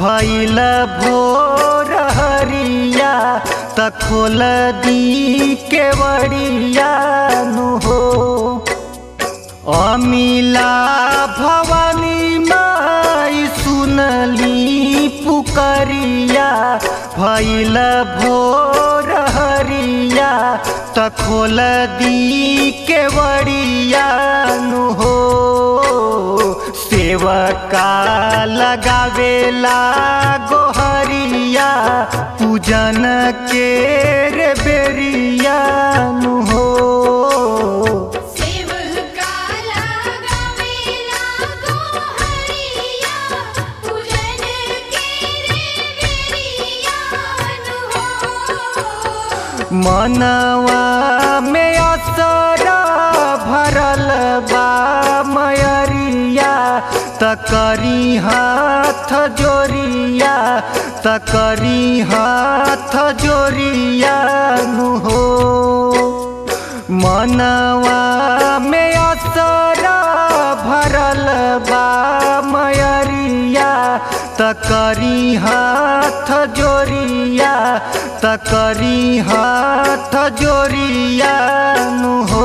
भैल भोर हरिया त खोल दी केवड़िया नु हो अमिला भवानी माई सुनली पुकरिया भैल भोर हरिया त खोल दी केवड़िया नु हो सेवका लगावेला गोहरिया पूजन के रे बेरिया नु हो सेवका लगावेला गोहरिया पूजन के रे बेरियान हो मनवा में असरा भरल बा मयरिया तकरी हाथ जोरिया तकरी हाथ जोरिया नु हो मनवा में असरा भरल बा मयरिया तकरी हाथ जोरिया तकरी हाथ जोरिया नु हो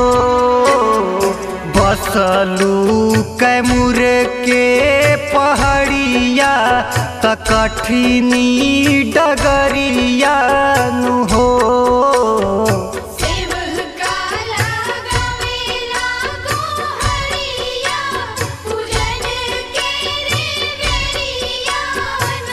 बसलू कैमुर के पहाड़िया त कठिनी डगरिया नु हो सेवका लगावेला गोहरिया पूजन के रे बेरियान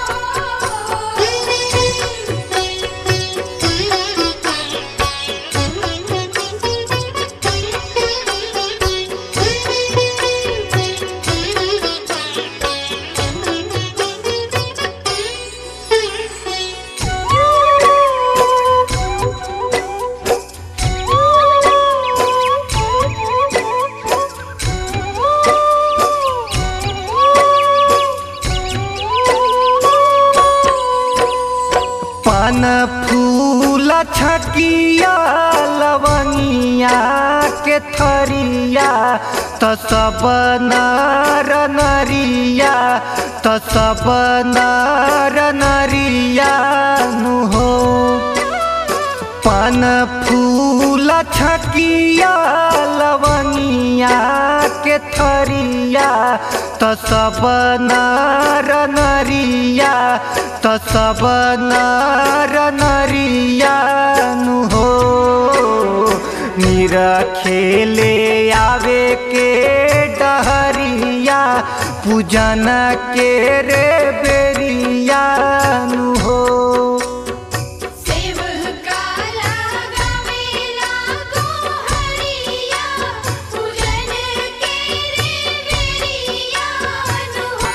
पान फूल छकिया लवनिया के थरिया त सब नर नरिया त सब नर नरिया नु हो पान फूल छकिया लवनिया के थरिया त सब नर नरिया त सब नर नरिया नु हो निरा खेले आवे के डहरिया पूजन के रे बेरिया नु हो सेवका लगावेला गोहरिया पूजन के रे बेरियान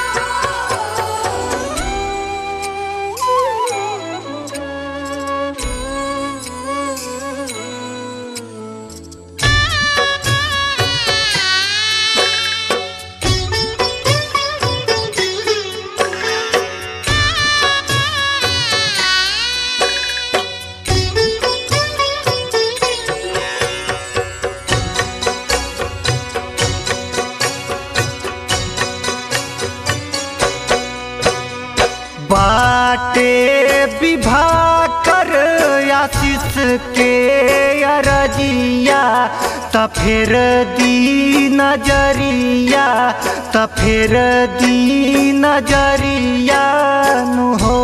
बाटे विवाह कर आशीष के अरजिया त फिर दी नजरिया त फिर दी नजरिया नु हो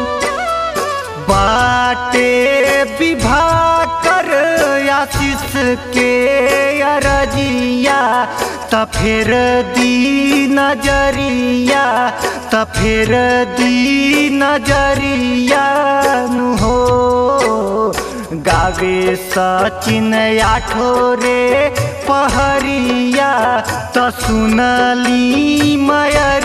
बाटे विवाह कर आशीष के अरजिया त फिर दी नजरिया त फिर दी नजरिया नु हो गावे सचिन आठो रे पहरिया त सुनली मय